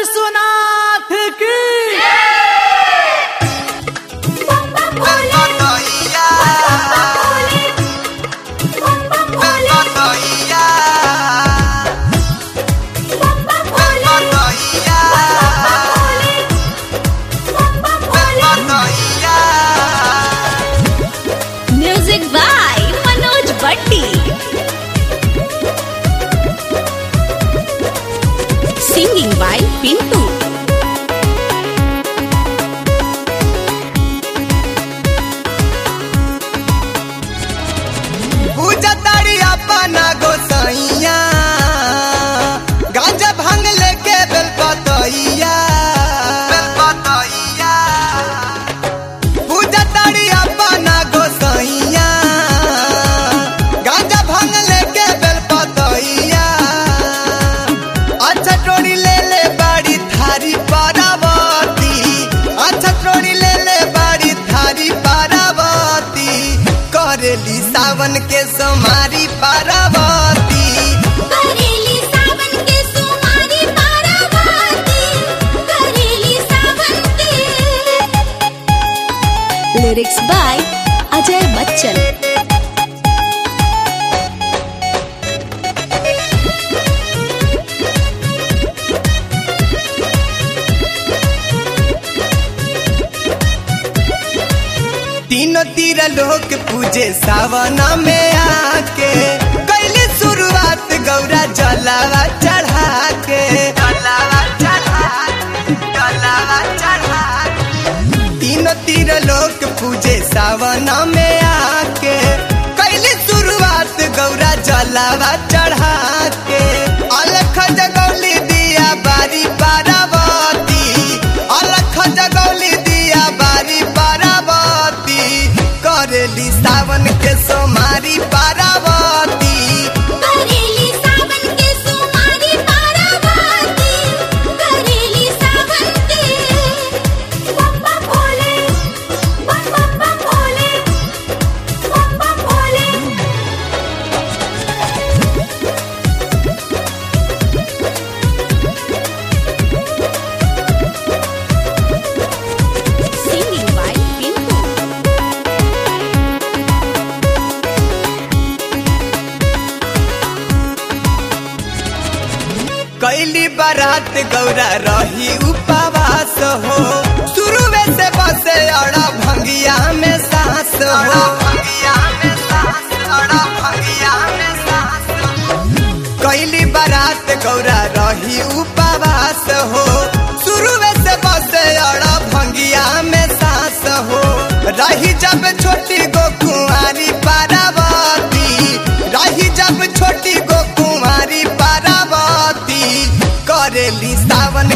विश्वनाथ की music by Manoj भट्टी singing by Pintu पूजा तारी अपना गोसाइया गांजा भांग लेके बेल पतैया बेल पतैया पूजा तारी अपना गोसाइया गांजा भांग लेके बेल पतैया अच्छा टोरी ले ले बाड़ी थारी पारावती अच्छा टोरी ले ले बाड़ी थारी पारावती करेली सावन के सोमारी पारावती करेली सावन के सुमारी पारावाती करेली सावन के लिरिक्स बाय अजय बच्चन तीनों तीर लोग पूजे सावन में आके कैली शुरुआत गौरा जलावा चढ़ा के जलावा चढ़ा जलावा चढ़ा तीनों तीर लोग पूजे सावन में आके कैली शुरुआत गौरा जलावा चढ़ा के अलख जगौली दिया बारी पारावती अलख जगौली दिया बारी पारावती करेली सावन के सोमारी पारावती करेली सावन के सुमारी पारावाती करेली सावन के बप्पा भोले बप्पा भोले बप्पा भोले सिंगिंग बाय पिंटू कैली बारात गौरा रही उपवास हो शुरू में से बसे अड़ा भंगिया में सांस हो भंगिया में सांस अड़ा भंगिया में सांस कैली बारात गौरा रही उपवास हो शुरू में से बसे अड़ा भंगिया में सांस हो रही जब छोटी गो कुंवारी पारावती रही जब छोटी गो कुंवारी पारावती करेली सावन